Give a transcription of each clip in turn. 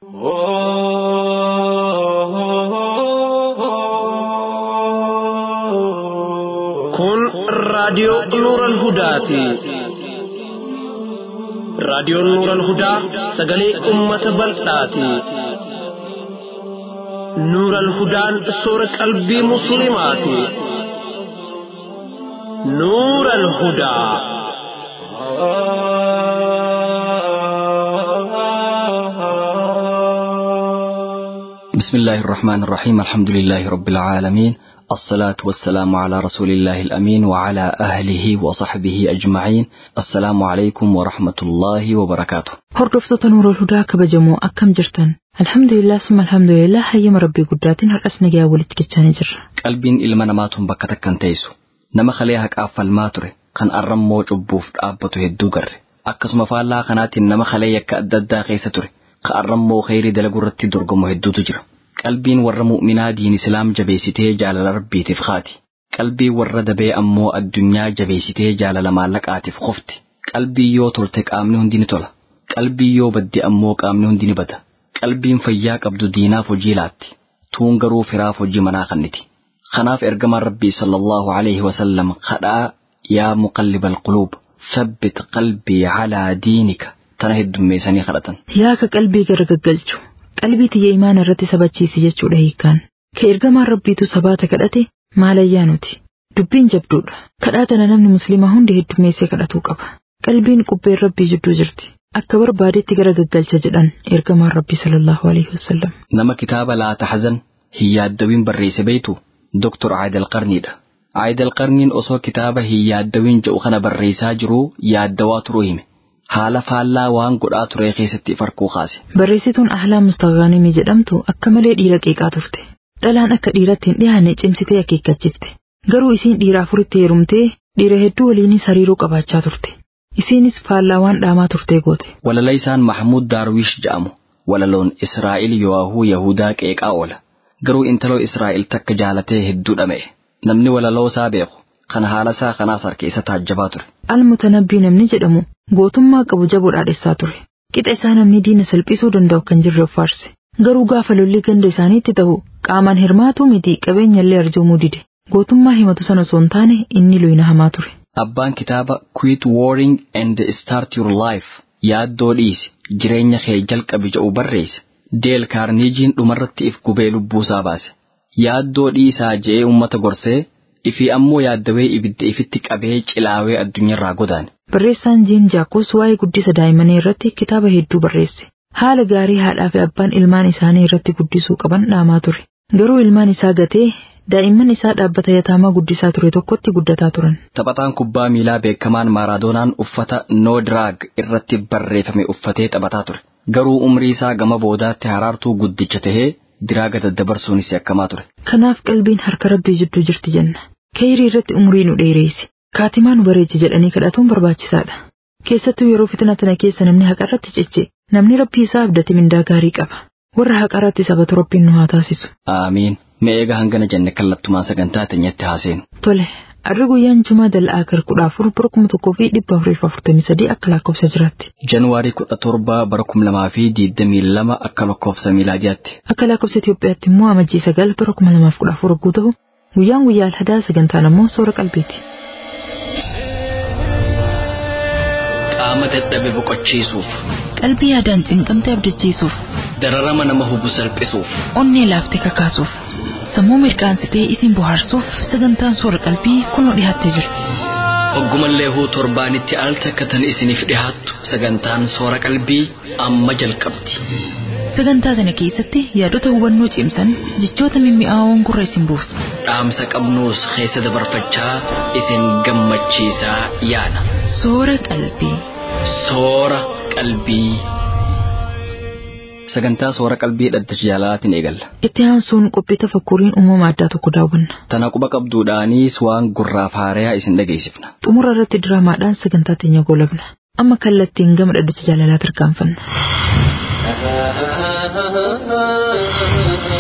Kun raadiyoo Nuural Hudaati. Raadiyoon Nuural Hudaa sagalee uummata bal'aati. Nuural Hudaan soora qalbii Musliimaati. Nuural Hudaa. بسم الله الرحمن الرحيم الحمد لله رب العالمين الصلاة والسلام على رسول الله الأمين وعلى أهله وصحبه أجمعين السلام عليكم ورحمة الله وبركاته Hordoftoota Nuurul Hudaa kabajamoo akkam jirtan? Alhamdulillah summa alhamdulillah hayyama Rabbii guddaatiin har'as nagaa walitti dachaanii jirra. qalbiin ilma namaatuun bakka takkan teessu nama kalee haqaaf falmaa ture kan arrammoo cubbuuf dhaabbatu hedduu garre akkasuma faallaa kanaatiin nama kalee yakka adda addaa keessa ture ka arrammoo kheyrii dalagu irratti dorgomu hedduutu jira qalbiin warra mu'minaa diin islaam jabeessitee jaalala rabbiitiif kaati qalbii warra dabee ammoo addunyaa jabeessitee jaalala maallaqaatiif qofti qalbii yoo tolte qaamni hundi ni tola qalbii yoo badde ammoo qaamni hundi ni bada qalbiin fayyaa qabdu diinaaf hojii laatti tuun garuu firaaf hojii manaa kanniti kanaaf ergamaan rabbii sallallahu alaihi wasallam kadhaa yaa muqallibal quluub sabbit qalbii calaa diinika tana heddummeessanii kadhatan Yaa ka qalbii gargaggalchu qalbii tiyya imaana irratti sabachiisi jechuudha hiikkaan. Ka ergamaan Rabbiitu sabaata kadhate maalayyaa nuti. Dubbiin jabduudha. Kadhaa tana namni musliimaa hundi heddummeessee kadhatuu qaba. Qalbiin qubbeen Rabbii jidduu jirti. Akka barbaadetti garagaggalcha jedhan ergamaan Rabbii sallallahu alaihi wasallam. nama kitaaba laa taxzan hin yaaddawin barreesse beeytu doktor Aayidal Qarniidha. Aayidal Qarniin osoo kitaaba hin yaaddawin jedhu kana barreessaa jiruu yaaddawaa turuu hime. Haala faallaa waan godhaa ture keessatti farkuu kaase. Barreessituun Ahlaam Mustaghaanimii jedhamtu akka malee dhiira qeeqaa turte. Dhalaan akka dhiiratti hin dhiyaanne cimsitee akeekkachifte. Garuu isiin dhiira afuritti heerumtee dhiira hedduu waliinis hariiroo qabaachaa turte. Isiinis faallaa waan dhaamaa turtee goote. Walala isaan Mahmud Daarwish jedhamu walaloon Israa'el Yowaahuu Yahudaa qeeqaa oola. Garuu intaloo Israa'el takka jaalatee hedduu dhama'e. Namni walaloo isaa beeku kan haala isaa kanaas harka isa taajjabaa ture. Almutanabbii namni jedhamu gootummaa qabu jaboo dhaadhessaa ture. Qixa isaa namni diina salphisuu danda'u kan jirre of faarse. Garuu gaafa lolli ganda isaaniitti ta'u qaamaan hirmaatuu miti qabeenyallee arjoomuu dide. Gootummaa himatu sana osoo hin taane inni loyina hamaa ture. Abbaan kitaaba Quit Worrying and Start Your Life yaaddoo dhiisi jireenya kee jalqabi jedhu barreesse. Deel Kaarniijiin dhumarratti if gubee lubbuusaa baase. Yaaddoo dhiisaa je'ee uummata gorsee ifii ammoo yaaddawee ibidda ifitti qabee cilaawee addunyaarraa godaane. Barreessaan Jiin Jaakos waa'ee guddisa daa'immanii irratti kitaaba hedduu barreesse. Haala gaarii haadhaa fi abbaan ilmaan isaanii irratti guddisuu qaban dhaamaa ture. Garuu ilmaan isaa gatee daa'imman isaa dhaabbata yataamaa guddisaa ture tokkotti guddataa turan. Taphataan kubbaa miilaa beekamaan Maaraadoonaan uffata No Drag irratti barreeffame uffatee taphataa ture. Garuu umrii isaa gama boodaatti haraartuu guddicha tahee diraaga daddabarsuunis yakkamaa ture. Kanaaf qalbiin harka rabbii jidduu jirti jenna. Kayrii irratti umurii nu dheereessi. Kaatimaa nu bareechi jedhanii kadhatuun barbaachisaadha. Keessattuu yeroo fitina tana keessa namni haqa irratti cicce namni rabbii isaa abdate mindaa gaarii qaba. Warra haqa irratti sabatu rabbiin nu haa taasisu. Aamiin. Mee eega hangana jenne kallattumaan sagantaa teenyatti haaseenu. Tole, arri guyyaan Jumaa dal'aa kar kudha afur bara kuma tokkoo fi dhibba afurii fi afurtamii sadii akka lakkoofsa jiraatti. Januwaarii kudha torba bara kum lamaa fi diidamii lama akka lakkoofsa miilaadiyaatti. Akka lakkoofsa Itoophiyaatti immoo amajjii sagal bara kuma lamaaf kudha afur hogguu ta'u guyyaan guyyaa alhadaa sagantaan ammoo soora qalbiiti. Qaama dadhabe boqochiisuuf, Qalbii yaadaan cinqamte abdachiisuuf, dararama nama hubu salphisuuf, onnee laaftee kakaasuuf, sammuu mirqaansitee isin bohaarsuuf sagantaan soora qalbii kunoo dhiyaattee jirti. Oggumallee huu torbaanitti al takkatan isiniif dhihaattu sagantaan soora qalbii amma jalqabdi. Sagantaa kana keessatti yaadota hubannoo cimsan jechoota mimmi'aawoon gurra isin buusu. Dhaamsa qabnuus keessa dabarfachaa isin gammachiisaa yaana. Soora qalbii. Soora qalbii. Sagantaa soora qalbii dhaddacha jaalalaatiin eegalla. Itti aansuun qophii tafakkuriin uumama addaa tokko daawwanna. Tana quba qabduudhaanis waan gurraaf haarayaa isin dhageessifna. Xumura irratti diraamaadhaan sagantaa teenya goolabna. Amma kallattiin gama dhaddacha jaalalaa tarkaanfanna.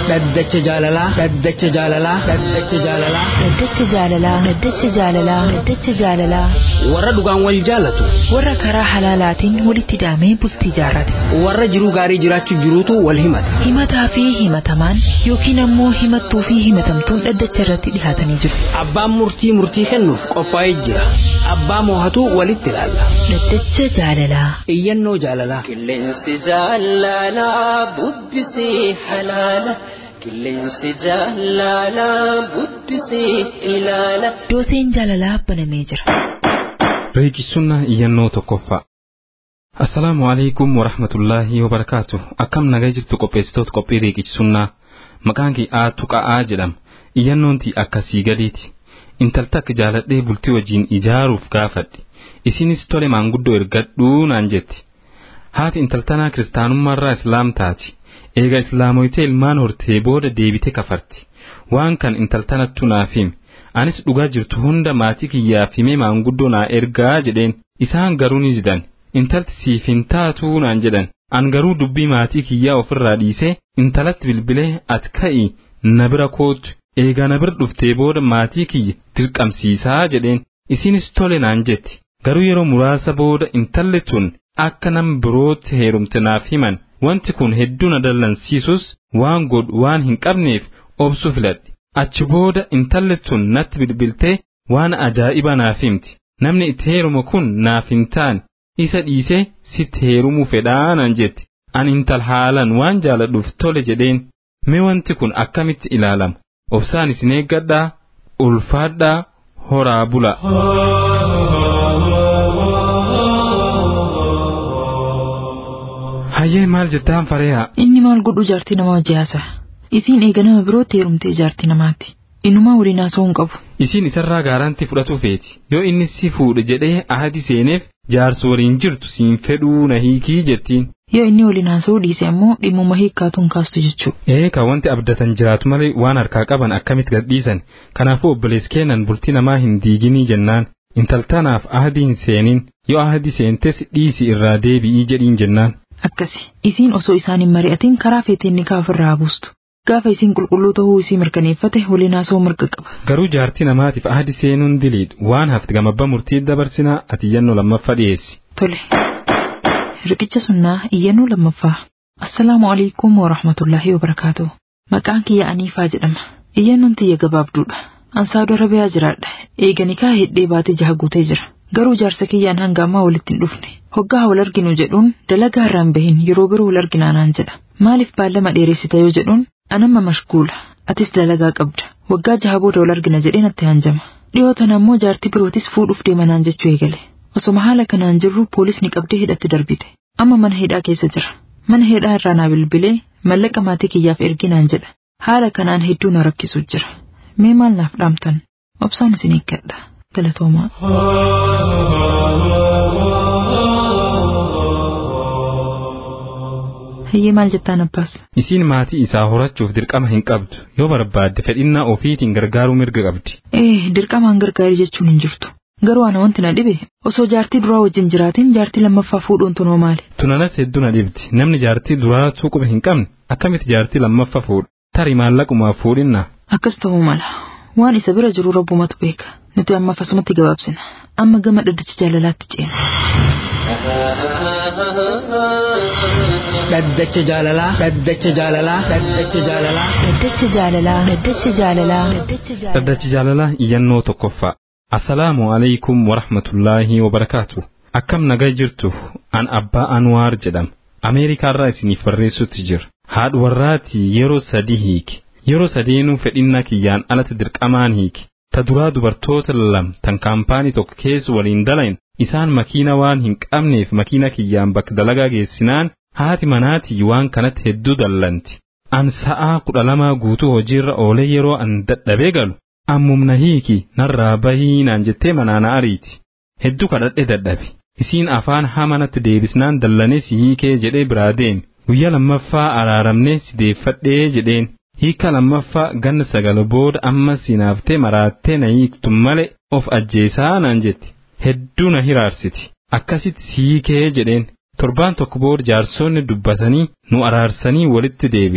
dhaddacha jaalalaa dhaddacha jaalalaa dhaddacha jaalalaa Dhaddacha jaalalaa Dhaddacha jaalalaa Dhaddacha jaalalaa warra dhugaan wal jaalatu warra karaa halaalaatiin walitti hidhamee bultii jaarrate warra jiruu gaarii jiraachuu jiruutu wal himata himataa fi himatamaan yookiin ammoo himattuu fi himatamtuun dhaddacha irratti dhihaatanii jiru. abbaan murtii murtii kennuuf qophaa'ee jira abbaa moohatu walitti ilaalla Dhaddacha jaalalaa iyyannoo jaalalaa Qilleensi jaalalaa bubbisii halaala. Qilleensi jaalalaa bubbisii ilaala. dooseen jaalalaa banamee jira. Riiqisunnaa iyyannoo tokkoffaa. Assalaamu alaikum warahmatullaahi wabarakaatu. Akkam nagaa jirtu qopheessitoota qophii riiqisunnaa. Maqaan kee Aatu Qa'aa jedhama. Iyyannoon tii akkasii gadiiti. Intalta akka jaaladhee bultii wajjin ijaaruuf gaafadhe. Isinis tole maanguddoo ergadhuu naan jetti. Haati intaltanaa kiristaanummaarraa islaam taati. Eega islaamoyitee ilmaan hortee booda deebite kafarti. Waan kan intaltanattu naaf himi. Anis dhugaa jirtu hunda maatii kiyyaaf himee maanguddoo naa ergaa jedheen. Isaan garuu ni jidan. Intalti siif hin taatuu naan jedhan. An garuu dubbii maatii kiyyaa ofirraa dhiisee intalatti bilbilee ati ka'i na bira kootu. Eegaa na bira dhuftee booda maatii kiyya dirqamsiisaa jedheen. Isinis tole naan jetti. Garuu yeroo muraasa booda intalli tun akka nama birootti heerumte naaf himan. Wanti kun hedduu na dallansiisus waan godhu waan hin qabneef obsuu filadhe. Achi booda intalli tun natti bilbiltee waan ajaa'iba naaf himti. Namni itti heerumu kun naaf hin taane isa dhiisee sitti heerumuu fedhaa naan jetti. Ani intal haalan waan jaaladhuuf tole jedheen. Mee wanti kun akkamitti ilaalama? Obsaan isin eeggadhaa, ulfaadhaa, horaa bula. Hayyee maal jettaan fareehaa? Inni maal godhu jaartii nama wajji haasa'a. Isiin eega nama birootti heerumtee jaartii namaati. Innumaa waliin haasa'uu hin qabu. Isiin isarraa gaarantii fudhatu feeti. Yoo inni si fuudhe jedhee ahadi seeneef jaarsa waliin jirtu siin fedhuu na hiikii jettiin. Yoo inni waliin haasa'uu dhiise ammoo dhimmuma hiikkaatuun kaastu jechuudha. Ee ka wanti abdatan jiraatu malee waan harkaa qaban akkamitti gadhiisan. Kanaafuu obboleessi keenan bultii namaa hin diiginii jennaan. Intaltanaaf ahadii hin seenin. Yoo ahadi seentes dhiisi irraa deebi'ii jedhiin jennaan. Akkasi. Isiin osoo isaan hin mari'atin karaa feeteen ni ofirraa haa buustu. Gaafa isiin qulqulluu ta'uu isii mirkaneeffate waliin haasa'uu mirga qaba. Garuu jaartii namaatiif ahadi seenuun diliidhu. Waan hafte gamabba murtii dabarsinaa ati iyyannoo lammaffaa dhiyeessi. Tole. Riqicha sunnaa iyyannoo lammaffaa. Assalaamu alaikum wa rahmatullaahi wa barakaatu. Maqaan kiyya Aniifaa jedhama. Iyyannoon tiyya gabaabduudha. Ansaadoo Arabiyaa jiraadha. Eega nikaa hidhee baatee jaha guutee jira. Garuu jaarsa kiyyaan hanga ammaa walitti hin dhufne. Hoggaa wal arginu jedhuun dalagaa irraan bahin yeroo biroo wal arginaa naan jedha. Maaliif baallama dheeressita yoo jedhuun anamma mashguula. Atis dalagaa qabda. Waggaa jaha booda wal argina jedhee natti hanjama. Dhiyoo tana ammoo jaartii birootis fuudhuuf deema naan jechuu eegale. Osoma haala kanaan jirru poolisni qabdee hidhatti darbite. Amma mana hidhaa keessa jira. Mana hidhaa irraa naa bilbilee mallaqa maatii kiyyaaf erginaan jedha. Haala kanaan hedduu na rakkisu jira. Mee maal naaf dhaamtan? Obsaan isin eeggadha. Galatoomaa. Hayyee maal jettaan abbaas? Isiin maatii isaa horachuuf dirqama hin qabdu. Yoo barbaadde fedhinnaa ofiitiin gargaaruu mirga qabdi. Ee, dirqamaan gargaarii jechuun hin jirtu. Garuu ana wanti na dhibe osoo jaartii duraa wajjin jiraatiin jaartii lammaffaa fuudhuun tunoo maali? Tunanas hedduu na dhibdi. Namni jaartii duraatuu quba hin qabne akkamitti jaartii lammaffaa fuudha? Tarii maallaqumaaf fuudhinna. Akkas ta'uu mala. Waan isa bira jiru rabbumatu beeka. Nuti amma asumatti gabaabsina. Amma gama dhaddacha jaalalaatti ceena. dhaddacha jaalalaa dhaddacha jaalalaa dhaddacha jaalalaa Dhaddacha jaalalaa. Dhaddacha jaalalaa. Dhaddacha jaalalaa. Dhaddachi jaalalaa iyyannoo tokkoffaa. Assalaamu alaikum warahmatullaahi wabarakaatu. Akkam nagaa jirtu an abbaa Anwaar jedhama. Ameerikaarraa isiniif barreessutti jira. Haadha warraatii yeroo sadii hiiki. Yeroo sadeenuu fedhinnaa kiyyaan alatti dirqamaan hiiki. Ta duraa dubartoota lam tan kaampaanii tokko keessa waliin dalayin isaan makiina waan hin qabneef makiina kiyyaan bakka dalagaa geessinaan haati manaatii waan kanatti hedduu dallanti. An sa'aa kudha lamaa guutuu hojiirra oolee yeroo an dadhabee galu ammumna hiiki narraa bahii naan jettee manaana ariiti. Hedduu kadhadhe dadhabe. Isiin afaan hamanatti deebisnaan dallanes si hiikee jedhee biraa deemi. Guyyaa lammaffaa araaramnee si deeffadhee jedheen. Hiika lammaffaa ganna sagal booda amma sinaaftee maraattee na hiiktu malee of ajjeesaa naan jetti. Hedduu na hiraarsiti. Akkasitti si hiikee jedheen. Torbaan tokko booda jaarsonni dubbatanii nu araarsanii walitti deebine.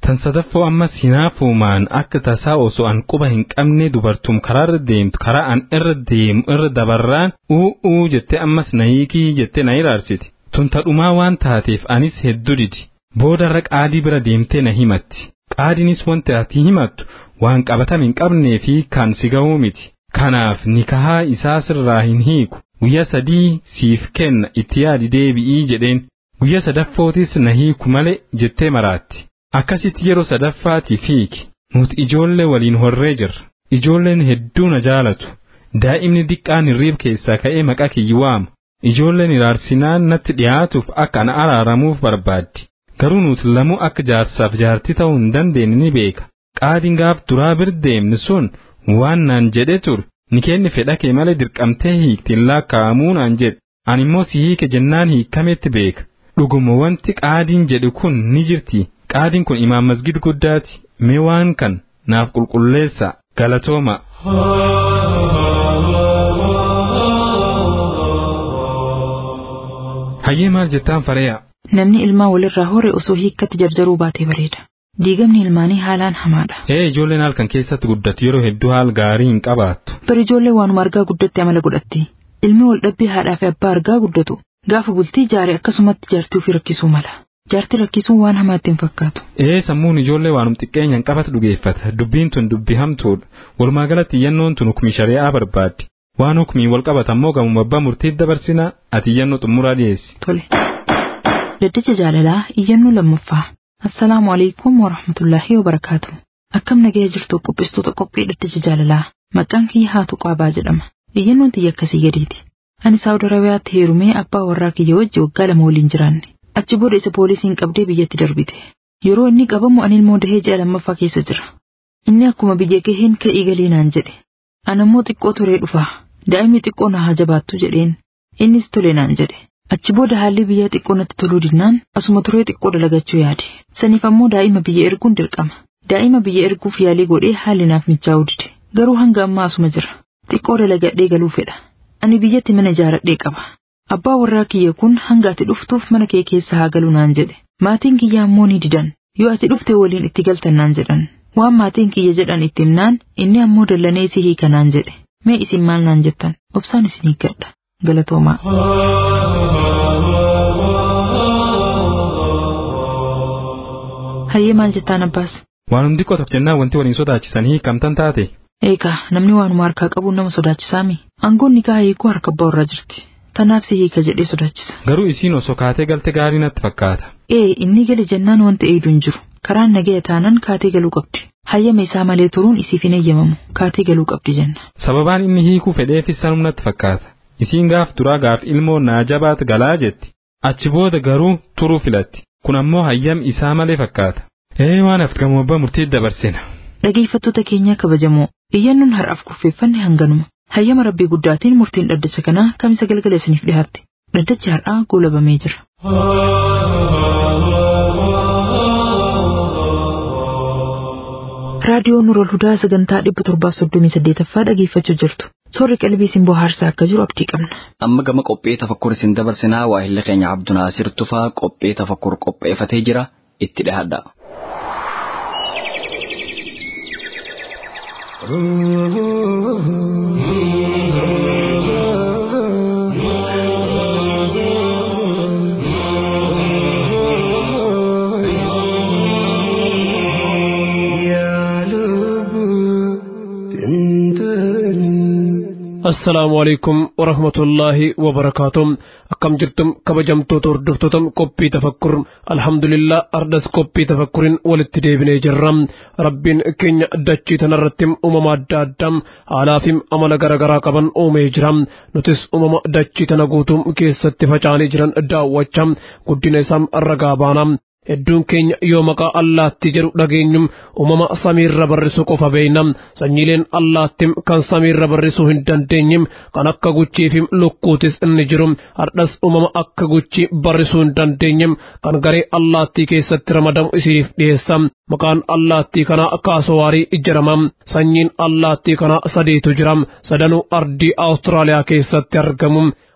tan sadaffoo ammas hinaafuumaan akka tasaa osoo an quba hin qabne dubartum karaarra deemtu karaa an irra deemu irra dabarraan u'uu jette ammas na hiikii jette na iraarsiti tun tadhumaa waan taateef anis hedduu didi boodarra qaadii bira deemtee na himatti qaadinis wanti ati himattu waan qabatame hin qabnee fi kan si ga'uu miti kanaaf nikahaa isaa sirraa hin hiiku guyyaa sadii siif kenna itti yaadi deebi'ii jedheen guyyaa sadaffootis na hiiku malee jettee maraatti akkasitti yeroo sadaffaatiif hiiki nuti ijoollee waliin horree jirra ijoolleen hedduu na jaalatu daa'imni diqqaan hirriib keessaa ka'ee maqaa kiyyi waamu ijoolleen iraarsinaan natti dhiyaatuuf akka ana araaramuuf barbaaddi garuu nuti lamuu akka jaarsaaf jaartii ta'uu hin dandeenye ni beeka qaadiin gaaf duraa bir deemni sun waan naan jedhe ture ni kenni fedha kee malee dirqamtee hiiktiin laakkaa'amuu naan jedhe ani immoo si hiike jennaan hiikametti beeka dhuguma wanti qaadiin jedhe kun ni jirti qaadiin kun imaam masgid guddaati mee waan kan naaf qulqulleessa galatooma. hayyee maal jettaan fareeya. Namni ilmaa walirraa hore osoo hiikkatti jarjaruu baatee bareeda. Diigamni ilmaanii haalaan hamaadha. Ee ijoolleen halkan keessatti guddatu yeroo hedduu haal gaarii hin qabaattu. Bari ijoollee waanuma argaa guddatti amala godhatti. Ilmi wal dhabbii haadhaa fi abbaa argaa guddatu. Gaafa bultii jaare akkasumatti jaartii ofii rakkisuu mala. Jaartii rakkisuun waan hamaatti hin fakkaatu. Ee sammuun ijoollee waanum xiqqeenyaan qabatu dhugeeffata. Dubbiin tun dubbii hamtuudha. Walumaa galatti iyyannoon tun hukmii shari'aa barbaaddi. Waan hukmiin wal qabatan gamuma abbaa murtii dabarsina ati iyyannoo xumuraa dhiyeessi. Tole. Daddacha jaalalaa iyyannoo lammaffaa. Assalaamu alaikum wa rahmatullaahi wa barakaatu. Akkam nagaya jirtu qopheessitoota qophii daddacha jaalalaa. Maqaan kiyya haatu qaabaa jedhama. Iyyannoon tiyya akkasii gadiiti. Ani Saawud Arabiyaatti heerumee abbaa warraa kiyya wajji waggaa lama waliin jiraanne. Achi booda isa poolisiin qabdee biyyatti darbite. Yeroo inni qabamu ani ilmoo dahee ji'a lammaffaa keessa jira. Inni akkuma biyya gaheen ka'ii galee naan jedhe. Ana immoo xiqqoo turee dhufa. Daa'imni xiqqoo na haa jabaattu jedheen. Innis tole naan jedhe. Achi booda haalli biyyaa xiqqoo natti toluu dinnaan asuma turee xiqqoo dalagachuu yaade. Saniif ammoo daa'ima biyya erguun dirqama. Daa'ima biyya erguuf yaalii godhee haalli naaf mijaa'uu dide. Garuu hanga ammaa asuma jira. Xiqqoo dalagadhee galuu fedha. Ani biyyatti mana ijaaradhee qaba. Abbaa warraa kiyya kun hanga ati dhuftuuf mana kee keessa haa galu naan jedhe. Maatiin kiyya ammoo ni didan. Yoo ati dhufte waliin itti galtan naan jedhan. Waan maatiin kiyya jedhan itti himnaan inni ammoo dallanee si hiika naan jedhe. Mee isin maal naan jettan? Obsaan isin hiikkadha. Galatoomaa. Hayyee maal jettaan abbaas? Waanum xiqqoo tokko jennaan wanti waliin sodaachisanii hiikamtan taate. Eegaa namni waanuma harkaa qabuun nama sodaachisaami. Aangoon nikaa hiikuu harka abbaa warraa jirti. Tanaaf si hiika jedhee sodaachisa. Garuu isiin osoo kaatee galte gaarii natti fakkaata. Ee inni gale jennaan wanti eeydu hin jiru. Karaan nagaya taanaan kaatee galuu qabdi. Hayyama isaa malee turuun isiif hin eeyyamamu. Kaatee galuu qabdi jenna. Sababaan inni hiikuu fedheefis sanum natti fakkaata. Isiin gaaf duraa gaaf ilmoo naa jabaat galaa jetti. Achi booda garuu turuu filatti. Kun ammoo hayyam isaa malee fakkaata. Ee waan hafti gamoo abbaa murtii dabarsina. Dhageeffattoota keenya kabajamoo iyyannoon har'aaf kurfeeffanne hanganuma. Hayyama rabbii guddaatiin murtiin dhaddacha kanaa kamisa galgala isiniif dhiyaatte. Dhaddachi har'aa goolabamee jira. Raadiyoo Nurul Hudaa sagantaa dhibba torbaaf soddomii saddeetaffaa dhageeffachuu jirtu. Soorri qalbii isin bohaarsaa akka jiru abdii qabna. Amma gama qophee tafakkur isin dabarsinaa waahilli keenya Abdunaasir Tufaa qophee tafakkur qopheeffatee jira itti dhiyaadha. assalaamu alaikum warahmatullaahi wabarakaatuh akkam jirtum kabajamtoota hordoftoota qophii tafakkur alhamdulillah ardas qophii tafakkurin walitti deebinee jirra rabbiin keenya dachii tanarratti uumama adda addaa haalaa fi amala garaagaraa qaban uumee jira nutis uumama dachii tana guutuu keessatti faca'anii jiran daawwachaa guddina isaa ragaa baana hedduun keenya yoo maqaa allaattii jedhu dhageenyum uumama samiirra barrisuu qofa beeyna sanyiileen allaattii kan samiirra barrisuu hin dandeenyim kan akka guchii fi lukkuutis inni jiru hardhas uumama akka guchii barrisuu hin dandeenyim kan garee allaattii keessatti ramadamu isiniif dhiyeessa maqaan allaattii kanaa kaasowaarii jedhama sanyiin allaattii kanaa sadiitu jira sadanuu ardii awustiraaliyaa keessatti argamu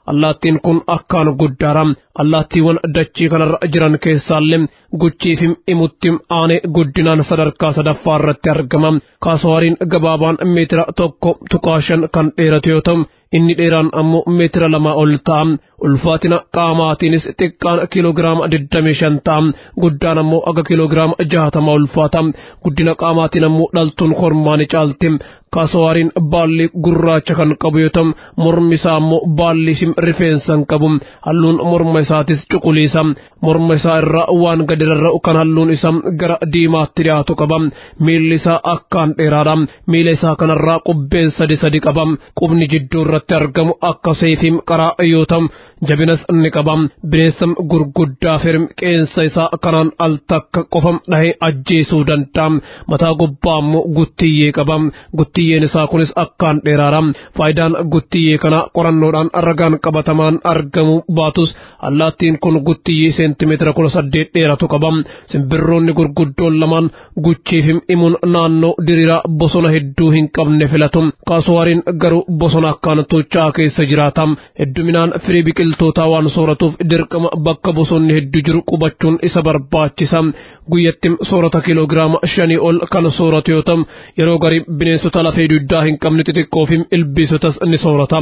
allaattiin kun akkaan guddaadha allaattiiwwan dachii kanarra jiran keessaallee guchii fi imutti aanee guddinaan sadarkaa sadaffaa irratti argama kaasawaariin gabaabaan meetira tokko tuqaa shan kan dheeratu yoo ta'u inni dheeraan ammoo meetira lama ol ta'a ulfaatina qaamaatiinis xiqqaan kiiloogiraama 25 ta'a guddaan ammoo aga kiiloogiraama 60 ulfaata guddina qaamaatiin ammoo dhaltuun kormaani caalti kaasawaariin baalli gurraacha kan qabu yoo ta'u mormi isaa ammoo baalli rifeensa hin qabu halluun morma isaatis cuquliisa morma isaa irraa waan gadi rarra'u kan halluun isaa gara diimaatti dhiyaatu qaba miilli isaa akkaan dheeraadha miila isaa kanarraa qubbeen sadi sadi qaba qubni jidduu irratti argamu akka seefiim qaraa yoo ta'u jabinas ni qaba bineensa gurguddaa firm qeensa isaa kanaan al takka qofa dhahee ajjeesuu danda'a mataa gubbaa ammoo guttiyyee qaba guttiyyeen isaa kunis akkaan dheeraadha faayidaan guttiyyee kana qorannoodhaan ragaan qabatamaan argamu baatus allaattiin kun guttiyyee seentimeetira kudha saddeet dheeratu qaba simbirroonni gurguddoon lamaan guchii fi imuun naannoo diriiraa bosona hedduu hin qabne filatu kaasuwaariin garuu bosona akkaan tuuchaa keessa jiraata hedduminaan firii biqiltootaa waan sooratuuf dirqama bakka bosonni hedduu jiru qubachuun isa barbaachisa guyyatti soorata kiiloogiraama shanii ol kan sooratu yoo ta'u yeroo garii bineensota lafee dugdaa hin qabne xixiqqoo fi ilbiisotas ni soorata.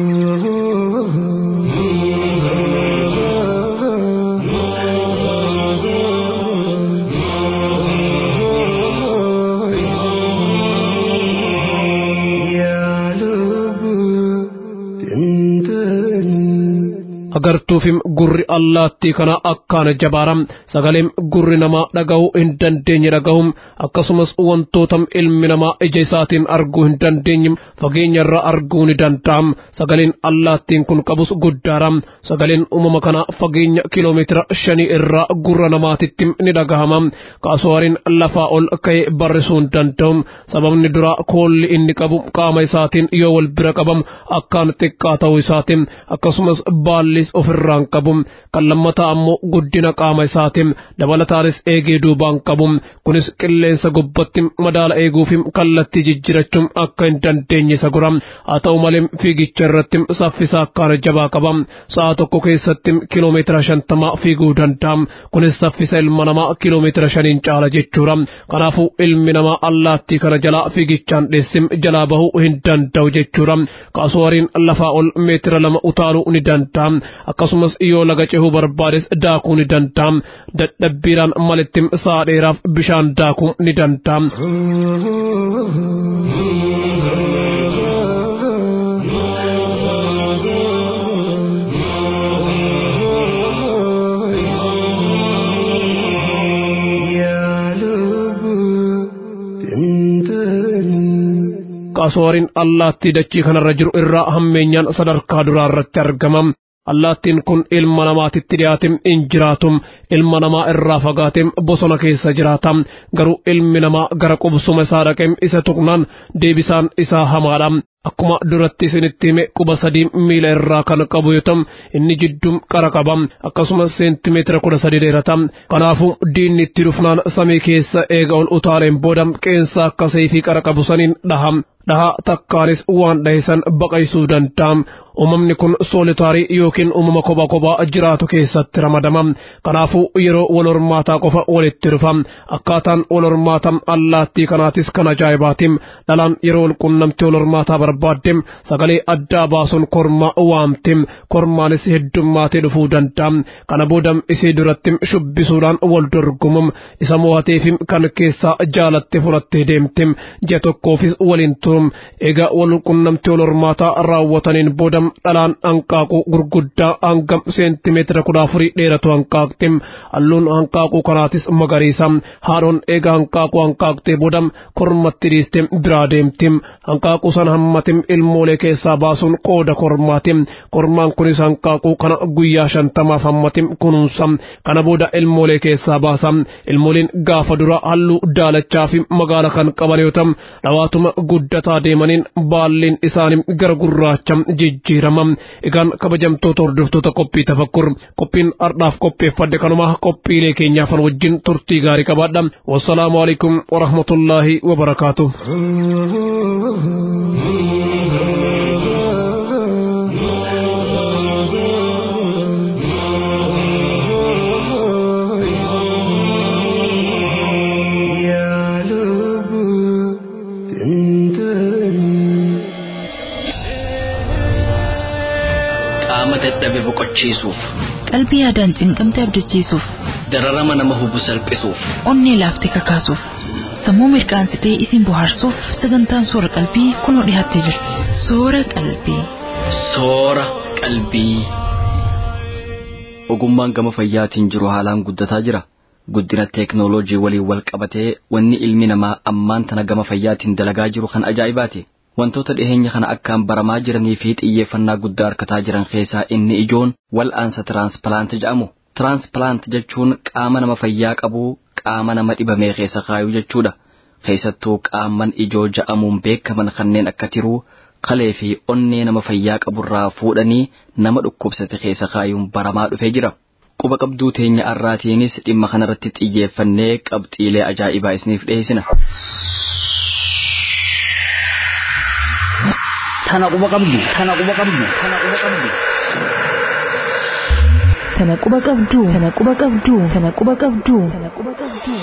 agartuufim gurri allaattii kana akkaan jabaaram sagaleen gurri namaa dhaga'uu hin dandeenye dhaga'um akkasumas wantoota ilmi namaa ija isaatiin arguu hin dandeenye fageenya irraa arguu ni danda'am sagaleen allaattiin kun qabus guddaaram sagaleen uumama kana fageenya kiloomeetira shanii irraa gurra namaatitti ni dhagahama kaasuwariin lafaa ol ka'ee barrisuu hin danda'um sababni duraa koolli inni qabu qaama isaatiin yoo wal bira qabamu akkaan xiqqaa ta'uu isaatiin akkasumas baalli isaanis ofirraan qabu kan lammataa ammoo guddina qaama isaatiin dabalataanis eegee duubaan qabu kunis qilleensa gubbatti madaala eeguuf kallattii jijjirachuun akka hin dandeenye isa gora haa ta'u malee fiigicha irratti saffisa akkaan jabaa qaba sa'a tokko keessatti kiloomeetira shantamaa fiiguu danda'a kunis saffisa ilma namaa kiloomeetira shaniin caala jechuudha kanaafuu ilmi namaa allaattii kana jalaa fiigichaan dheessim jalaa bahuu hin danda'u jechuudha kaasuwariin lafaa ol meetira lama utaaluu ni danda'a akkasumas yoo laga cehuu barbaades daakuu ni danda'a dadhabbiiraan malitti sa'a dheeraaf bishaan daakuu ni danda'a. qaasuwariin allaattii dachii kanarra jiru irraa hammeenyaan sadarkaa duraa irratti argama. allaattiin kun ilma namaatitti dhiyaatim in jiraatum ilma namaa irraa fagaatim bosona keessa jiraata garuu ilmi namaa gara qubsuma isaa dhaqeem isa tuqnaan deebisaan isaa hamaadha akkuma duratti isinitti hime quba sadii miila irraa kan qabu yoo ta'u inni jidduu qara qaba akkasumas seentimeetira kudha sadii dheerata kanaafuu diinni itti dhufnaan samii keessa eega ol utaaleen booda qeensa akka seefii qara qabu saniin dhaha dhaha takkaanis waan dhahisan baqaysuu danda'a uumamni kun soolitaarii yookiin uumama kophaa kophaa jiraatu keessatti ramadama kanaafuu yeroo wal hormaataa qofa walitti dhufa akkaataan wal hormaata allaattii kanaatis kan ajaa'ibaatim dhalaan yeroo wal qunnamtii wal hormaataa barbaadde sagalee addaa baasuun kormaa waamti kormaanis heddummaatee dhufuu danda'a kana booda isii duratti shubbisuudhaan wal dorgomu isa mo'ateef kan keessaa jaalatte fudhattee deemti ji'a tokkoofis waliin turum egaa wal qunnamtii wal hormaataa raawwataniin booda dhalaan hanqaaquu gurguddaa hanga seentimeetira kudha afurii dheeratu hanqaaqti halluun hanqaaquu kanaatis magariisa haadhoon eega hanqaaquu hanqaaqtee booda kormatti dhiiste biraa deemti hanqaaquu sana hammatim ilmoolee keessaa baasuun qooda kormaati kormaan kunis hanqaaquu kana guyyaa shantamaaf hammatim kunuunsa kana booda ilmoolee keessaa baasa ilmooliin gaafa dura halluu daalachaa fi magaala kan qaban yoo ta'u dhawaatuma guddataa deemaniin baalliin isaanii gara gurraacha jijjiirama egaan kabajamtoota hordoftoota qophii tafakkur qophiin ardhaaf qopheeffadde kanuma qophiilee keenyaafan wajjin turtii gaarii qabaadha wassalaamu alaikum warahmatullaahi wabarakaatu dadhabe boqochiisuuf qalbii yaadaan cinqamte abdachiisuuf dararama nama hubu salphisuuf onnee laaftee kakaasuuf sammuu mirqaansitee isin bohaarsuuf sagantaan soora qalbii kunoo dhiyaattee jirti soora qalbii. soora qalbii. ogummaan gama fayyaatiin jiru haalaan guddataa jira guddina teeknooloojii waliin wal qabatee wanni ilmi namaa ammaan tana gama fayyaatiin dalagaa jiru kan ajaa'ibaati wantoota dhiheenya kana akkaan baramaa jiranii fi xiyyeeffannaa guddaa harkataa jiran keessaa inni ijoon wal'aansa tiraansplaant jedhamu tiraansplaant jechuun qaama nama fayyaa qabuu qaama nama dhibamee keessa kaayuu jechuudha keessattuu qaaman ijoo ja'amuun beekaman kanneen akka tiruu kalee fi onnee nama fayyaa qaburraa fuudhanii nama dhukkubsate keessa kaayuun baramaa dhufee jira. Quba qabduu teenya arraatiinis dhimma kanarratti xiyyeeffannee qabxiilee ajaa'ibaa isiniif dhiyeessina. Tana quba qabdu, tana quba qabdu, tana quba qabdu. Tana quba qabduu, tana quba qabduu, tana quba qabduu, tana quba qabduu.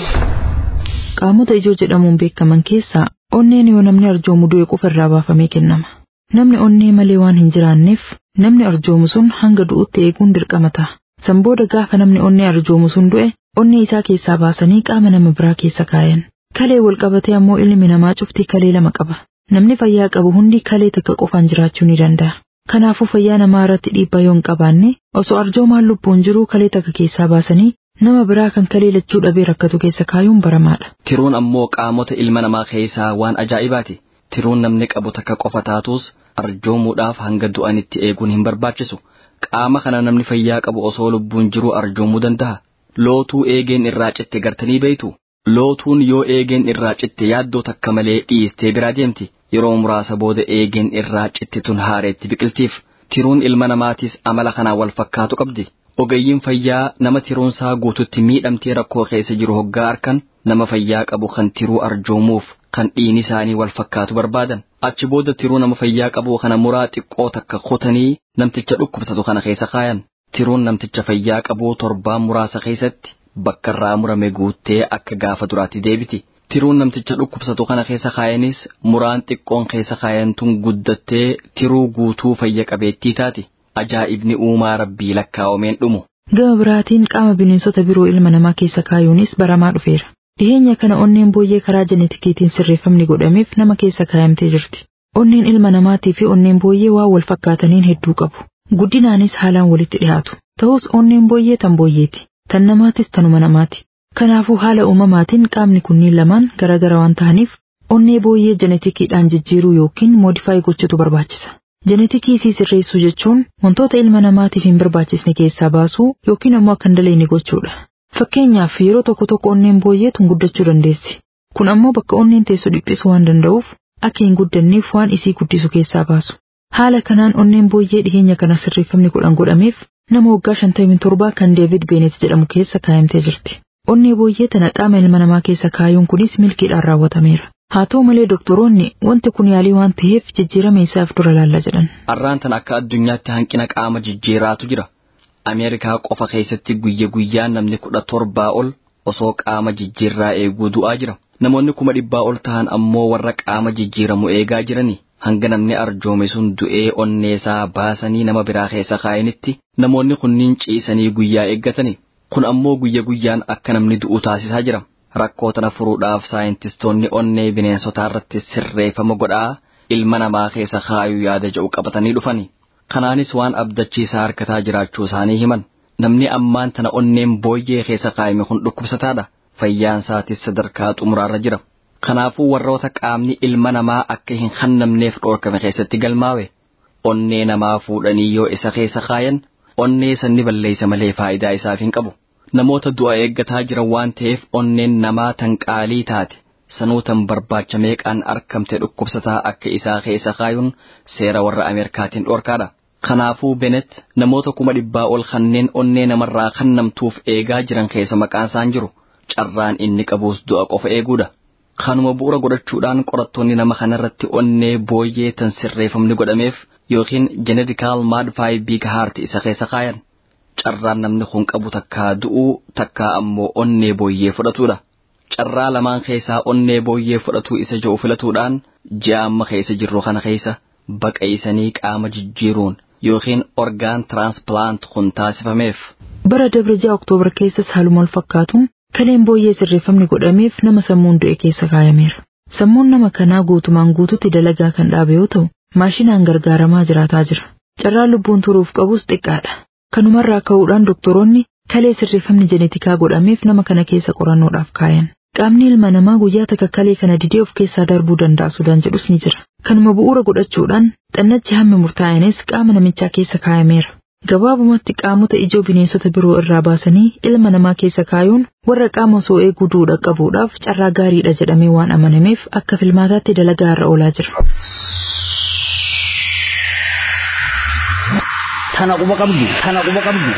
Qaamota ijoo jedhamuun beekaman keessaa onneen yoo namni arjoomu du'e qofa irraa baafamee kennama. Namni onnee malee waan hin jiraanneef namni arjoomu sun hanga du'utti eeguun dirqama ta'a. San booda gaafa namni onnee arjoomu sun du'e onnee isaa keessaa baasanii qaama nama biraa keessa kaayan. Kalee wal qabatee ammoo ilmi namaa cuftii kalee lama qaba. Namni fayyaa qabu hundi kalee takka qofaan jiraachuu ni danda'a. Kanaafuu fayyaa namaa irratti dhiibbaa yoo hin qabaanne osoo arjoomaan lubbuun jiruu kalee takka keessaa baasanii nama biraa kan kalee lachuu dhabee rakkatu keessa kaayuun baramaadha. Tiruun ammoo qaamota ilma namaa keessaa waan ajaa'ibaati. Tiruun namni qabu takka qofa taatus arjoomuudhaaf hanga du'anitti eeguun hin barbaachisu. Qaama kana namni fayyaa qabu osoo lubbuun jiruu arjoomuu danda'a. Lootuu eegeen irraa citte gartanii beeytu. Lootuun yoo eegeen irraa citte yaaddoo takka malee dhiistee biraa deemti. Yeroo muraasa booda eegeen irraa citte tun haareetti biqiltiif. Tiruun ilma namaatis amala kanaan wal fakkaatu qabdi. Ogeeyyiin fayyaa nama tiruunsaa guututti miidhamtee rakkoo keessa jiru hoggaa arkan nama fayyaa qabu kan tiruu arjoomuuf kan dhiini isaanii wal fakkaatu barbaadan. Achi booda tiruu nama fayyaa qabu kana muraa xiqqoo takka kutanii namticha dhukkubsatu kana keessa kaayan. Tiruun namticha fayyaa qabu torbaan muraasa keessatti bakka irraa murame guuttee akka gaafa duraatti deebiti. Tiruun namticha dhukkubsatu kana keessa kaayanis muraan xiqqoon keessa kaayantuun guddattee tiruu guutuu fayya qabeettii taati. Ajaa'ibni uumaa rabbii lakkaa'omeen dhumu. Gama biraatiin qaama bineensota biroo ilma namaa keessa kaayuunis baramaa dhufeera. Dhiheenya kana onneen booyyee karaa jenetikiitiin sirreeffamni godhameef nama keessa kaayamtee jirti. Onneen ilma namaatii fi onneen booyyee waan wal fakkaataniin hedduu qabu. Guddinaanis haalaan walitti dhiyaatu. Ta'us onneen booyyee tan booyyeeti. Tan namaatis tanuma namaati. Kanaafuu haala uumamaatiin qaamni kunniin lamaan garaagara waan ta'aniif onnee booyyee jenetikiidhaan jijjiiruu yookiin moodifaayi gochuutu barbaachisa. Jenetikii isii sirreessuu jechuun wantoota ilma namaatiif hin barbaachisne keessaa baasuu yookiin ammoo akka hin daleenne gochuudha. Fakkeenyaaf yeroo tokko tokko onneen booyyee tun guddachuu dandeessi. Kun ammoo bakka onneen teessu dhiphisuu waan danda'uuf akka hin guddanneef waan isii guddisu keessaa baasu. Haala kanaan onneen booyyee dhiheenya kana sirreeffamni godhan godhameef nama waggaa shantamii torbaa kan Deevid Beenet jedhamu keessa kaayamtee jirti. Onnee booyyee tana qaama ilma namaa keessa kaayuun kunis milkiidhaan raawwatameera. Haa ta'u malee doktoroonni wanti kun yaalii waan ta'eef jijjiirama isaaf dura laalla jedhan. Har'aan tan akka addunyaatti hanqina qaama jijjiiraatu jira. Ameerikaa qofa keessatti guyya guyyaan namni kudha torbaa ol osoo qaama jijjiirraa eeguu du'aa jira. Namoonni kuma dhibbaa ol ta'an ammoo warra qaama jijjiiramu eegaa jirani. Hanga namni arjoome sun du'ee onneesaa baasanii nama biraa keessa kaayanitti namoonni kunniin ciisanii guyyaa eeggatani. Kun ammoo guyya guyyaan akka namni du'u taasisaa jira. Rakkoo tana furuudhaaf saayintistoonni onnee bineensotaa irratti sirreeffama godhaa ilma namaa keessa kaayuu yaada jedhu qabatanii dhufani. Kanaanis waan abdachiisaa harkataa jiraachuu isaanii himan. Namni ammaan tana onneen booyyee keessa kaayame kun dhukkubsataadha. Fayyaan isaatis sadarkaa xumuraarra jira. Kanaafuu warroota qaamni ilma namaa akka hin hannamneef dhoorkame keessatti galmaawe. Onnee namaa fuudhanii yoo isa keessa kaayan onnee sanni balleessa malee faayidaa isaaf hin qabu. Namoota du'a eeggataa jiran waan ta'eef onneen namaa tan qaalii taate sanuu tan barbaacha meeqaan argamte dhukkubsataa akka isaa keessa kaayuun seera warra Ameerikaatiin dhoorkaadha. Kanaafuu Benet namoota kuma dhibbaa ol kanneen onnee namarraa hannamtuuf eegaa jiran keessa maqaan isaan jiru carraan inni qabuus du'a qofa eeguudha. Kanuma bu'uura godhachuudhaan qorattoonni nama kanarratti onnee booyyee tan sirreeffamni godhameef yookiin jenedikaal maadfaayi biig haarti isa keessa kaayan. Carraan namni kun qabu takkaa du'uu takkaa ammoo onnee booyyee fudhatuudha. Carraa lamaan keessaa onnee booyyee fudhatuu isa jiru filatuudhaan ji'a amma keessa jirru kana keessa baqaysanii qaama jijjiiruun yookiin orgaan tiraansplaant kun taasifameef. Bara Dabreejaa Oktoobar keessas haaluma wal fakkaatuun kaleen booyyee sirreeffamni godhameef nama sammuun du'e keessa kaayameera. Sammuun nama kanaa guutumaan guututti dalagaa kan dhaabe yoo ta'u, maashinaan gargaaramaa jiraataa jira. Carraa lubbuun turuuf qabus xiqqaadha. Kanumarraa ka'uudhaan doktoroonni kalee sirreeffamni jeneetikaa godhameef nama kana keessa qorannoodhaaf kaayan. Qaamni ilma namaa guyyaa takka kalee kana didee of keessaa darbuu danda'a sodaan jedhus ni jira. Kanuma bu'uura godhachuudhaan xannachi hammi murtaa'anis qaama namichaa keessa kaayameera. Gabaabumatti qaamota ijoo bineensota biroo irraa baasanii ilma namaa keessa kaayuun warra qaama osoo eeguu duudha qabuudhaaf carraa gaariidha jedhamee waan amanameef akka filmaataatti dalagaa irra oolaa jira. Tana quba qabdu, tana quba qabdu,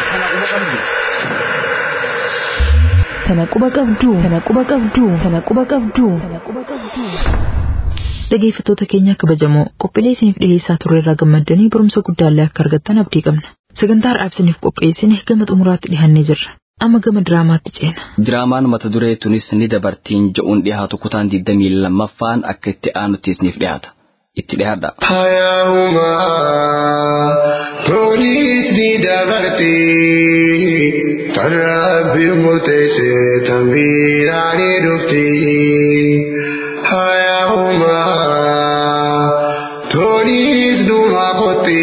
tana quba qabdu. Tana quba qabdu, tana quba qabdu, tana quba qabdu, tana quba qabdu. Dhaggeeffattoota keenya kabajamoo qophiilee isiniif dhiyeessaa turre irraa gammaddanii barumsa guddaallee akka argattan abdii qabna. Sagantaa har'aaf isiniif qopheessine gama xumuraatti dhihannee jirra. Amma gama diraamaatti ceena. Diraamaan mata duree tunis ni dabartiin je'uun dhiyaatu kutaan 22ffaan akka itti aanutti isiniif dhiyaata. Itti dhiyaadha. Hayyaa'umaa toliis ni dabarti kan rabbi murteesse tan biraa ni dhufti. Hayyaa'umaa toliis dhuma kotti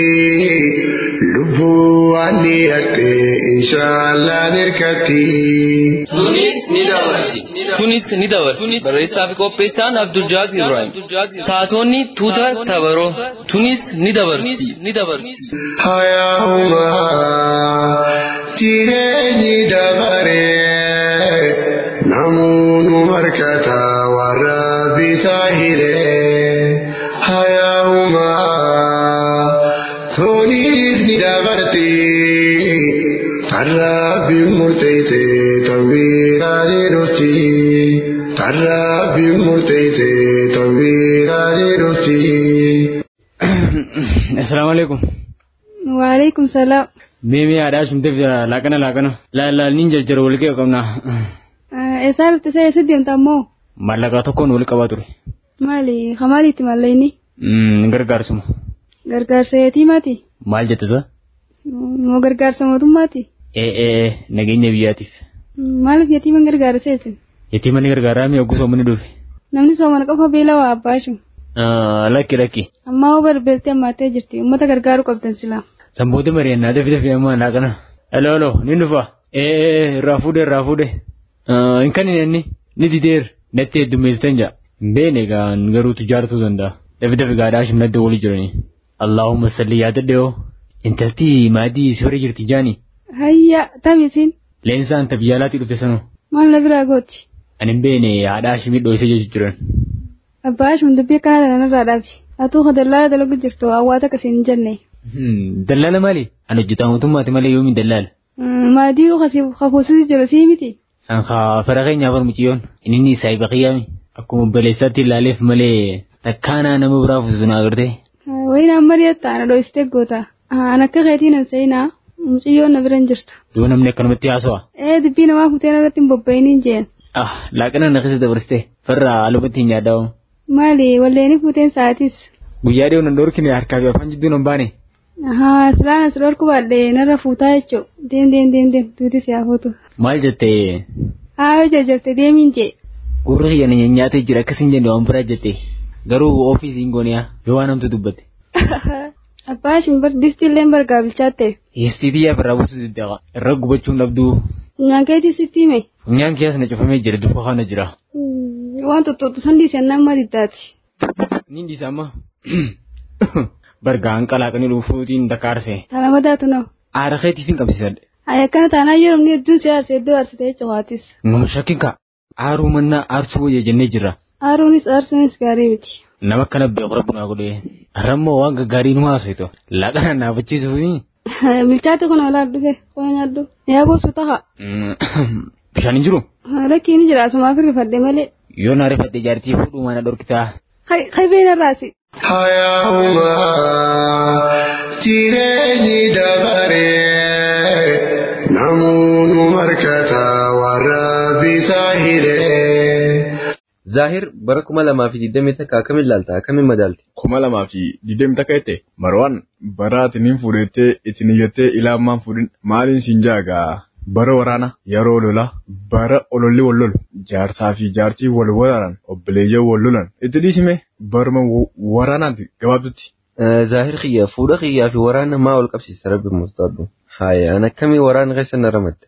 lubbuu waan dhiyaate inshaallah nirkatti. Tunis ni dabarti. Tunis ni dabarti. Barreessaa fi qopheessaan Abdul Jaazir Ibrahim. Taatonni tuuta tabaroo. Tunis ni dabarti. Ni dabarti. Hayyaa'umaa jireenyi dabaree namoonni markata warra bitaa hiree. Hayyaa'umaa toniis ni dabarti kan rabbi murteesse tan biraa ni dhufti. Kan rabbi murteesse tan biraa ni dhufti. Assalamu alaikum. Waalaikum salaam. Mimi ada sumte fira lakana lakana. La la ninja jira wal kee qabna. Eessaa dhufte see eessa deemta ammoo? Mallaqa tokkoon wal qabaa ture. Maali? Hamaaliitti mallayni? Gargaarsuma. Gargaarsa yatiimaati? Maal jette sa? Moo gargaarsa mootummaati? Ee ee nageenya biyyaatiif. Maaliif yatiiman gargaara seesin? Yatiima ni gargaaraa mi'a gusoo mana dhufe. Namni soomana qofa beela waa abbaashu. Lakki lakki. Ammaa hoo barbeeltee ammaattee jirti. Uummata gargaaruu qabdan silaa. Samboota mari'annaa dafi dafi ammaa laaqana. Alo alo ni dhufa. Ee ee irraa fuudhe irraa fuudhe. Hin kan inni ni dideer natti heddummeessitan jaa. Hin beene egaa garuu tujaartuu danda'a. Dafi dafi gaadhaa shimnadda walii jiranii. Allaahumma salli yaadadhe yoo. Intalti maadii si bira jirti jaani. Hayya taphisiin. Leensaan tabiyyaalaatii dhufte sanoo. Maal na biraa gooti? Ani hin beene haadhaa shimii dho'isee jechuun jiran. Abbaa shum dubbii akkana kanarraa dhaabi. Atuu ka dallaala dalagu jirtu hawwaata akkasiin hin jenne. Dallaala maali? Ani hojjetaa mootummaati malee yoomiin dallaala. Maadii kakuusisu jiru sii miti. San haa fara keenyaaf hormuciyyoon inni isaa ibaqiyyaami. Akkuma obboleessaatti ilaaleef malee takkaanaa nama biraa fuusu na agartee. Wayin amma dhiyatta ana dho'istee goota. An akka keetiin hin seenaa muciyyoon na bira hin jirtu. Duu namni akkanumatti haasawa. Ee dubbii namaa fuuteen irratti hin bobba'iniin jeen. Ah laaqana na keessa dabarsitee farra alumatti hin yaaddaa'u. Maali walleeni fuuteen sa'aatis. Guyyaa dhiyoo nan dhorkine harkaa fi afaan jidduu nan baane. Haa silaan as dhorku baadhee narra fuutaa jechuu deem deem deem deem tuuti si hafuutu. Maal jettee? Haa yoo jajjabte deemiin jee. Gurri kiyya na nyaatee jira akkasin jenne waan biraa jettee garuu ofiisiin gooniyaa yoo waan hamtu dubbatte. Abbaa shin bar distilleen bargaa bilchaatte. Yeessiitii yaa firraa buusu diddaqa irra gubachuun dhabduu. Funyaan keetii sitti hime. Funyaan kiyyaas na cufamee jira dufa kana jira. Waan tuttuutu san dhiisee nama diddaati. Ni dhiisa amma. Bargaan qalaaqanii dhufuutiin dakkaarse. Tana madaatu noo. Aara keetiif hin qabsiisadhe. Ay akkana taanaa yeroo inni hedduu si aarsee iddoo aarsitee jechawaatis. Nama shakkin kaa. Aaruu mannaa aarsuu wayya jennee jirra. Aaruunis aarsuunis gaarii miti. Nama akkana beeku rabbi naa godhee. Rammoo waan gaggaarii nu haasa'itu. Laaqana naafachiisuufi. Bilchaate kun olaa dhufe qola nyaaddu. Yaa boosu taha. Bishaan hin jiru. Lakki ni jira asumaaf rifadhe malee. Yoo naa rifadhe jaartii fuudhuu mana dhorkitaa. Kai beena raasi. Hayyaa'umaa jireenyi dabaree namoonni markata warra bitaa hiree. Zaahir bara kuma lamaa fi digdamii takka akkamiin ilaalta akkamiin madaalti? kuma lamaa fi digdamii takka jette marwaan bara atiniin fuudhettee itin iyyattee ilaamaan fuudhin maaliin siin jaagaa bara waraana yeroo lola bara ololli wal lolu jaarsaa fi jaartii wal waraanan obboleeyyan wal lolan itti dhiisime barma waraanaati gabaabdutti. Zaahir kiyya fuudha kiyyaa fi waraana maa wal qabsiisa rabbi murtaadhu. Haaya an akkamii waraana keessa na ramadde?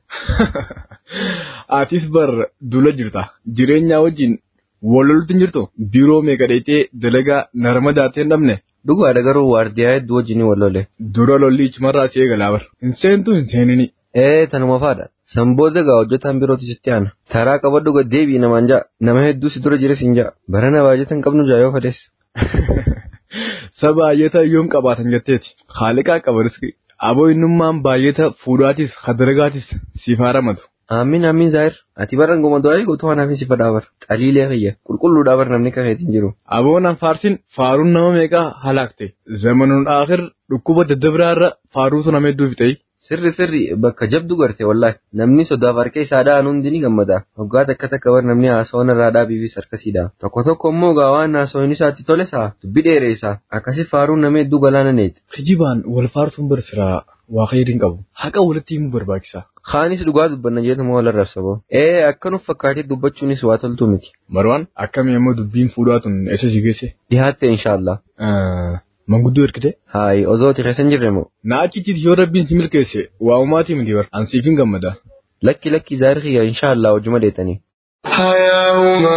Atis bar dula jirta jireenyaa wajjin wal loltu hin jirtu biiroo meeqa dheeytee dalagaa na ramadaatee hin dhabne. Dhugaadha garuu waardiyaa hedduu wajjin wal lole. Dura lolli ichumarraa si eegalaa bar. Hin seentu hin seenini. Ee tanuma faadha. Sanbooda gaa hojjetaan birootti sitti aana. Taraa qabadhu gad deebii namaan ja'a. Nama hedduu si dura jira siin ja'a. Barana baay'atan qabnu ja'a yoo fadees. Saba baay'ata yoom qabaatan jetteeti. Haaliqaa qaba riski. Aboo innummaan baay'ata fuudhaatis hadaragaatis siif haa ramadu. Amiin amiin Zaahir. Ati baran goma du'aa eeguutu waan hafi si fadhaa bar. Qaliilee kiyya. Qulqulluudhaa bar namni kakeetiin jiru. Aboon faarsin faaruun nama meeqaa halaakte. Zamanuun aakhir dhukkuba daddabiraarra faaruutu nama hedduu fixee. Sirri sirri bakka jabdu garte wallahi namni sodaaf harka isaa dhaan hundi ni gammada waggaa takka takka bar namni haasawan irraa dhaabiifis harkasiidha tokko tokko immoo gaa waan haasawan isaatti tole isaa dubbi dheeree isaa akkasi faaruun nama hedduu galaana neeti. Kijibaan wal faartuun barsiraa waa khayriin qabu haqa walitti himuu barbaachisa. Kaanis dhugaa dubbanna jeetuma wal arrabsaboo. Ee akkanuuf fakkaatee dubbachuunis waa toltu miti. Marwaan akkamii immoo dubbiin fuudhaatun eessa si geesse? Dhihaatte inshaallah. Manguddoo ergite? Haayi osooti keessan jirre moo? Na achitti yoo rabbiin si milkeesse waa uumaatii miti bar ansiif hin gammada. Lakki lakki zaahir kiyya inshaallah hojuma deetanii. Hayaahuma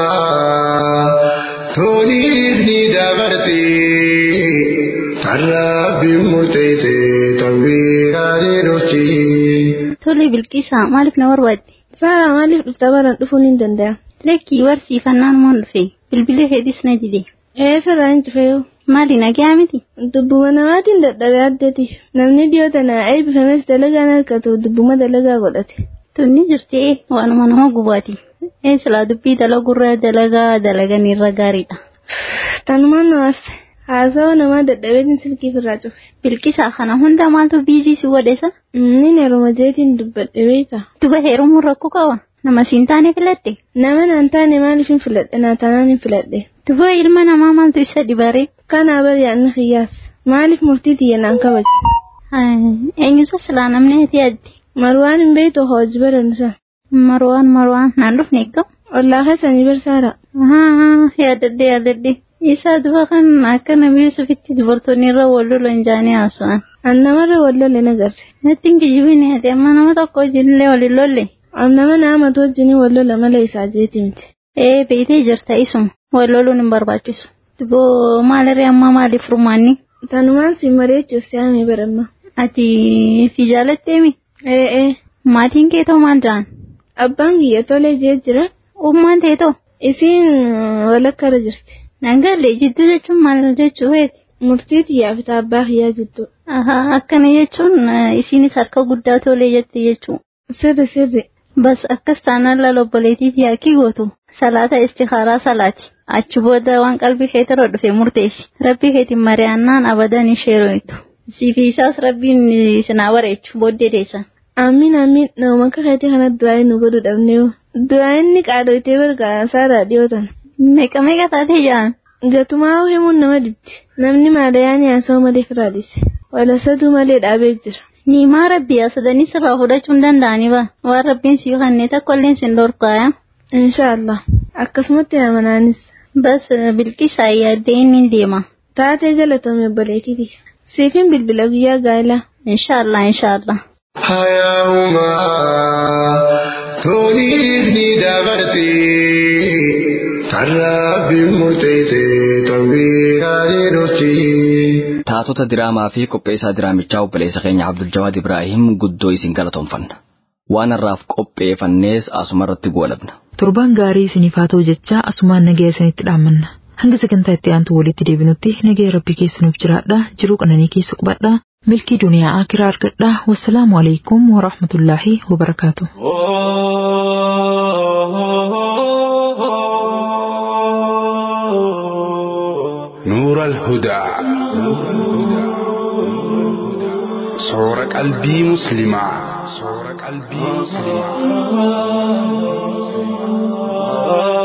toniis ni dabarti har'aabbiin murteesse tawwiiraalee dhufti. Tole bilqisaa maaliif na barbaadde? Saara maaliif dhufta baran dhufuun hin danda'a? Lakkii barsiifannaan moon dhufe bilbila heedis na dide. Ee firraa hin cufeeyu. Maali nagaa miti? Dubbuma namaatiin dadhabee addeeti. Namni dhiyoo tana eebbifames dalagaan harkatu dubbuma dalagaa godhate. Tunni jirtee waanuma nama gubaati. Ee silaa dubbii dalagurra dalagaa dalagan irra gaariidha. Tanumaan namaas haasawa namaa dadhabeetiin silkii firraa cufe. Bilqisaa kana hunda maaltu biizii si godhesa? Inni heeruma jeetiin dubbadhe beekta. Duba heerumuun rakkoo qaba. Nama siin taane filadhe. Nama naan taane maaliif hin filadhe naa taanaan hin filadhe. Duba ilma namaa maaltu isa dibare? Kanaa bari yaadni xiyyaas. Maaliif murtii tiyya naan kabaje? Eenyusa silaa namni ati adde? Marwaan hin beektu hojii baransa. Marwaan marwaan naan dhufne egaa? Ollaa keessanii barsaara. Yaadadde yaadadde. Isaa duba kan akka nabi Yusufitti dubartoonni irra wal lolan jaanii haasa'an. An namarra wal lolle nagarre. Natti hin kijibine ati amma nama tokko wajjinillee waliin lolle. An nama naamatu wajjinii wal lola malee isaa jeeti miti. Ee beetee jirta isuma wal loluun hin barbaachisu. Duboo maalirree amma maaliif furmaanni? Tanumaan si mari'achuuf si haamee baramma. Ati fi jaalatteemi? Ee ee. Maatiin kee too maal jaan? Abbaan kiyya tolee jee jira. Ummaan tee too? Isiin walakka irra jirti. Nangalle jidduu jechuun maal jechuu feeti? Murtii xiyyaa fi abbaa kiyyaa jidduu. Akkana jechuun isiinis harka guddaa tolee jette jechuu. Sirri sirri. Bas akkas taanaan lala obboleetiif yaakii gootu. Salaata istikaaraa salaati. Achi booda waan qalbii keetirra dhufe murteessi. Rabbii keetiin mari'annaan abadan ishee rooyitu. Siifi isaas rabbiin sinaa bareechu booddee deessan. Amiin amiin nama akka keetii kanatti du'aa nu godhu dhabnee du'aa inni qaadooyitee bargaasaa dhiyootan. Meeqa meeqa taatee jaan? Gatumaa himuun nama dibdi. Namni maadayaan yaasoo malee firaadhise. Walasaduu malee dhaabee jira. Ni maa rabbi yaasadanii sirraa fudhachuu hin danda'anii ba? Waan rabbiin sii kannee takka illee sin dhorkaaya. Inshaallah. Akkasumatti amanaanis. Bas bilqisaa yaaddee inni deema. Taatee jalatame obboleetiiti. Siifin bilbila guyyaa gaa'ela. Inshaallah inshaallah. Hayaahuma toniis ni dabarti har'aabbiin murteesse tawwiiraalee dhufti. Taatota diraamaa fi qopheessaa diraamichaa obboleessa keenya Abdul Jawaad Ibraahim guddoo isin galatoomfanna. Waan har'aaf qopheeffannees asuma irratti goolabna. Torbaan gaarii isiniif haa ta'u jecha asumaan nagaya isinitti dhaammanna. Hanga sagantaa itti aantu walitti deebinutti nagaya rabbi keessanuuf jiraadha. Jiruu qananii keessa qubadha. Milkii duniyaa akiraa argadha. Wassalaamu alaikum wa rahmatullaahi wa barakaatu. نور الهدى صور قلبي مسلما صور قلبي مسلما